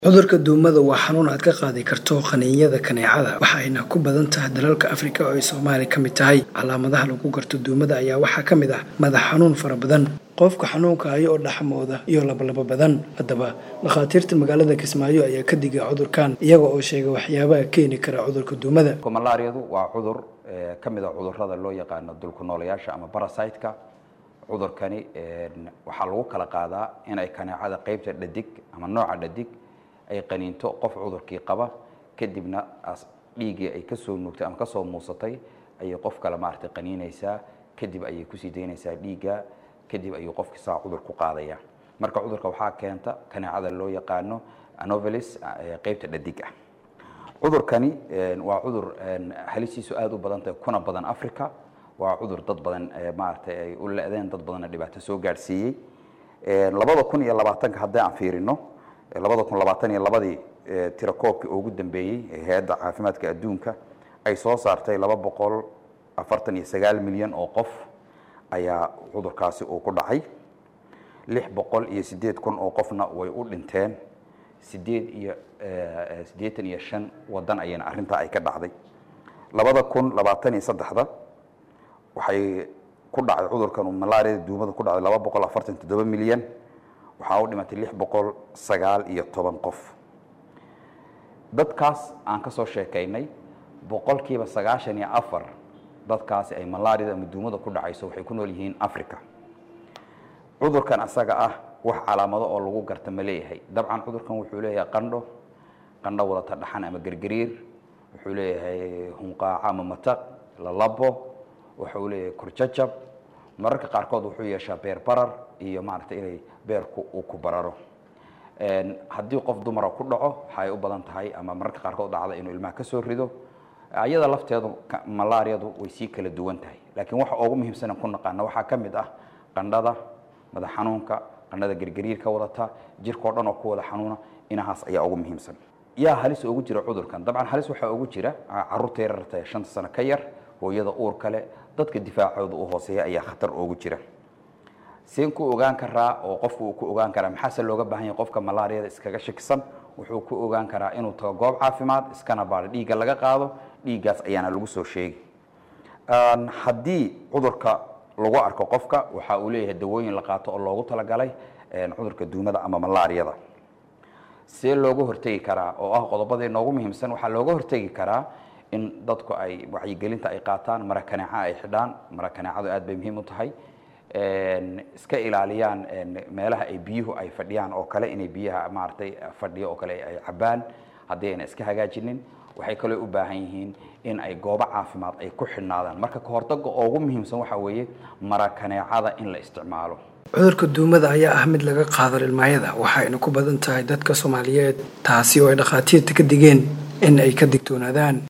Cudurka duumada waa xanuun aad ka qaadi karto qaniinyada kaneecada waxayna ku badan tahay dalalka Afrika oo ay Soomaaliya ka mid tahay. Calaamadaha lagu garto duumada ayaa waxaa ka mid ah madax xanuun fara badan, qofka xanuunka haya oo dhaxmooda iyo lalabo badan. Haddaba, dhakhaatiirta magaalada Kismaayo ayaa ka digay cudurkan iyaga oo sheegay waxyaabaha keeni kara cudurka duumada. malaariyadu waa cudur ka mid a cudurrada loo yaqaano dulku-nooleyaasha ama parasite-ka cudurkani waxaa lagu kala qaadaa inay kaneecada qaybta dhadig ama nooca dhadig ay qaniinto qof cudurkii qaba kadibna dhiiggii ay kasoo nuugtay ama kasoo muusatay ayay qof kale maaragtay qaniinaysaa kadib ayay kusii daynaysaa dhiigga kadib ayuu qofkii saa cudur ku qaadaya marka cudurka waxaa keenta kaneecada loo yaqaano anovelis qaybta dhadig ah cudurkani waa cudur halistiisu aada u badan tahay kuna badan africa waa cudur dad badan maaragtay ay u le-deen dad badanna dhibaato soo gaadhsiiyey labada kun iyo labaatanka haddii aan fiirino labada kun labaatan iyo labadii tirakoobkii ugu dambeeyey ee hay-adda caafimaadka adduunka ay soo saartay laba boqol afartan iyo sagaal milyan oo qof ayaa cudurkaasi uu ku dhacay lix boqol iyo siddeed kun oo qofna way u dhinteen sideed iyo siddeetan iyo shan waddan ayayna arrintaa ay ka dhacday labada kun labaatan iyo saddexda waxay ku dhacday cudurkan malaariyada duumada ku dhacday laba boqol afartan toddoba milyan waxaa u dhimatay lix boqol sagaal iyo toban qof dadkaas aan ka soo sheekaynay boqolkiiba sagaashan iyo afar dadkaasi ay malaariyada ama duumada ku dhacayso waxay ku nool yihiin africa cudurkan asaga ah wax calaamado oo lagu garta ma leeyahay dabcan cudurkan wuxuu leeyahay qandho qandho wadata dhaxan ama gergariir wuxuu leeyahay hunqaaco ama mataq lalabo wuxuu leeyahay kurjajab mararka qaarkood wuxuu yeeshaa beer barar iyo maaragtay inay beerku uu ku bararo haddii qof dumara ku dhaco waxay u badan tahay ama mararka qaarkood dhacda inuu ilmaha ka soo rido ayada lafteedu malaariyadu way sii kala duwan tahay laakiin waxa ugu muhiimsan ku naqaana waxaa ka mid ah qandhada madax xanuunka qandhada gergariirka wadata jirkao dhan oo ku wada xanuuna inahaas ayaa ugu muhiimsan yaa halis ugu jira cudurkan dabcan halis waxaa ugu jira caruurta yararta ee shanta sano ka yar hooyada uur kale dadka difaacooda u hooseeya ayaa khatar ugu jira seen ku ogaan karaa oo qofku uu ku ogaan karaa maxaase looga baahan yahay qofka malaariyada iskaga shakisan wuxuu ku ogaan karaa inuu tago goob caafimaad iskana baadho dhiigga laga qaado dhiiggaas ayaana lagu soo sheegi haddii cudurka lagu arko qofka waxa uu leeyahay dawooyin la qaato oo loogu talagalay cudurka duumada ama malaariyada see looga hortegi karaa oo ah qodobadii noogu muhiimsan waxaa looga hortegi karaa in dadku ay wacyigelinta ay qaataan mara kaneeca ay xidhaan mara kaneecadu aad bay muhiim u tahay iska ilaaliyaan meelaha ay biyuhu ay fadhiyaan oo kale inay biyaha maaragtay fadhiyo oo kale ay cabaan haddii ayna iska hagaajinin waxay kaloo u baahan yihiin in ay goobo caafimaad ay ku xidhnaadaan marka kahortaga ugu muhiimsan waxaa weeye mara kaneecada in la isticmaalo cudurka duumada ayaa ah mid laga qaado ilmaayada waxayna ku badan tahay dadka soomaaliyeed taasi oo ay dhakhaatiirta ka digeen in ay ka digtoonaadaan